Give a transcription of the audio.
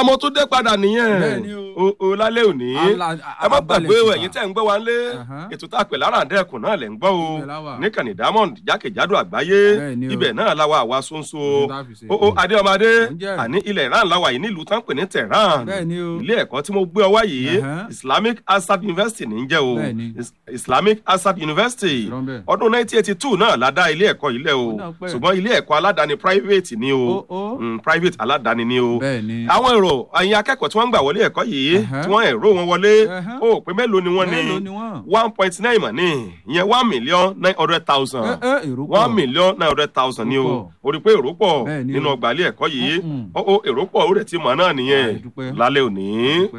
mo tún dé padà nìyẹn Bẹ́ẹ̀ni o o lálẹ́ òní Ala- ẹ má abalẹ̀ gbàgbé o tìpa. ẹ̀yin tẹ́ ń gbọ́ wa ńlé Aha. ètò tá a pè lára àdẹ́kùn náà lẹ̀ ń gbọ́ o Ibẹ̀ la wà. níkànnì diamond jákèjádò àgbáyé Bẹ́ẹ̀ni o. ibẹ̀ náà la wà àwa sonso Ohun tá a fi ṣe. o o adéọmọdé Ǹjẹ́. àní ilẹ̀ iran la wà yìí nílùú tán pè ní tehran Bẹ́ẹ̀ni o. ilé ẹ̀kọ́ tí mo gbé ọ wá yìí Aha. islamic asad university ní í jẹ́ o Bẹ́ẹ̀ni. Is- islamic asad university Ìrọ̀ ń bẹ̀. ọdún 1982 náà la dá ilé ẹ̀kọ́ yìí lẹ̀ o Ó náà pẹ́. ṣùgbọ́n ilé ẹ̀kọ́ aládàáni private ni o Ó, ó. Mm, private aládàáni ni o Bẹ́ẹ̀ni. àwọn èrò ẹ̀yin akẹ́kọ̀ọ́ tí wọ́n ń gbà wọlé ẹ̀kọ́ yìí Ẹ̀hẹ́. tí wọ́n ẹ̀rọ wọn wọlé Ẹ̀hẹ́. ó pé mélòó ni wọ́n ní Mélòó ni wọ́n? one point nine mọ̀ ní ìyẹn one million nine hundred thousand Ẹ, ẹ, èrò pọ̀. one million nine hundred thousand ni o Ó pọ̀. o rí pé èrò pọ̀ Bẹ́ẹ̀ni nínú o. ọgbà ilé ẹ̀kọ́ yìí Mm-mm. ó ó èrò pọ̀ ó rẹ̀ ti mọ̀ náà nìyẹn Ah, ìdúpẹ́. lálẹ́ òní.